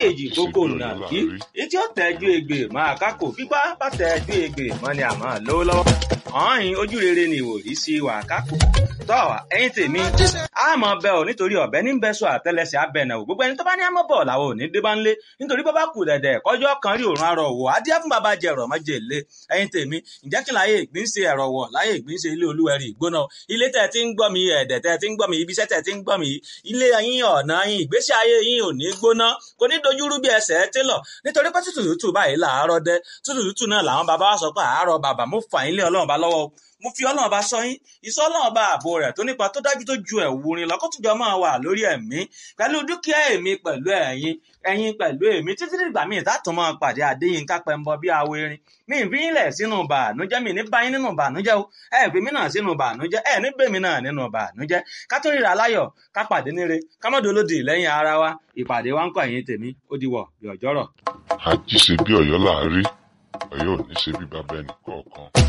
èjì kókó nà kí etí ó tẹ́jú egbè máa kákò fipá bá tẹ́jú egbè mọ́ ni àmọ́ lówó lọ́wọ́ ọ̀hìn ojú rere ni ìwòrí sí wà kákò tọ́ ẹ̀yin tèmi àmọ́ bẹ́ ò nítorí ọ̀bẹ ní bẹ́ sọ àtẹlẹsẹ̀ abẹ́nà ò gbogbo ẹni tó bá ní àmọ́ bọ̀ làwọn ò ní dé bá ń lé nítorí bọ́ bá kù dẹ̀dẹ̀ kọjọ́ kan rí òrùn arọ̀ wò á díẹ̀ fún bàbá jẹ ẹ̀rọ mọ́jẹ lé ẹ̀yin tèmi ǹjẹ́ kí láyé ìgbín ṣe ẹ̀rọ wọ̀ láyé ìgbín ṣe ilé olúwẹ̀rí ìgbóná ilé tẹ̀ tí ń gbọ́ mi ẹ̀dẹ̀ tẹ̀ tí ń gbọ́ mi ibiṣẹ́ tẹ̀ tí ń gbọ́ mi ilé yín ọ̀nà yín ìgbésí ayé yín ò ní gbóná kò ní dojúrú bí ẹsẹ̀ télọ̀ nítorí pé tútù tútù báyìí làárọ̀ dẹ tútù tútù náà làwọn bàbá wa sọ pé àárọ̀ bàbá mo fà yín lé ọlọ́run bá lọ́wọ́ mo fi ọlọ́run bá sọ yín ìsọ ọlọ́run bá ààbò rẹ̀ tó nípa tó dájú tó ju ẹ̀wù rin lọ kó tùjọ máa wà lórí ẹ̀mí pẹ̀lú dúkìá èmi pẹ̀lú ẹ̀yin ẹ̀yin pẹ̀lú èmi títí dìgbà míì tátùn máa pàdé Adéyínká Pẹ́ńbọ bí awo erin mi ì fi yín lẹ̀ sínú bànújẹ́ mi ní bá yín nínú bànújẹ́ o ẹ fi mí náà sínú bànújẹ́ ẹ ní bèmí náà nínú bànújẹ́ ká tó ríra láyọ̀ ká pàdé níre ká mọ́ dolódì lẹ́yìn ara wa ìpàdé wa ń kọ́ ẹ̀yin tèmi ó di wọ̀ bí ọjọ́rọ̀. àjíṣe bí Ọ̀yọ́ láàárí Ọ̀yọ́ ò ní ṣe bí bàbá ẹnì kọ̀ọ̀kan.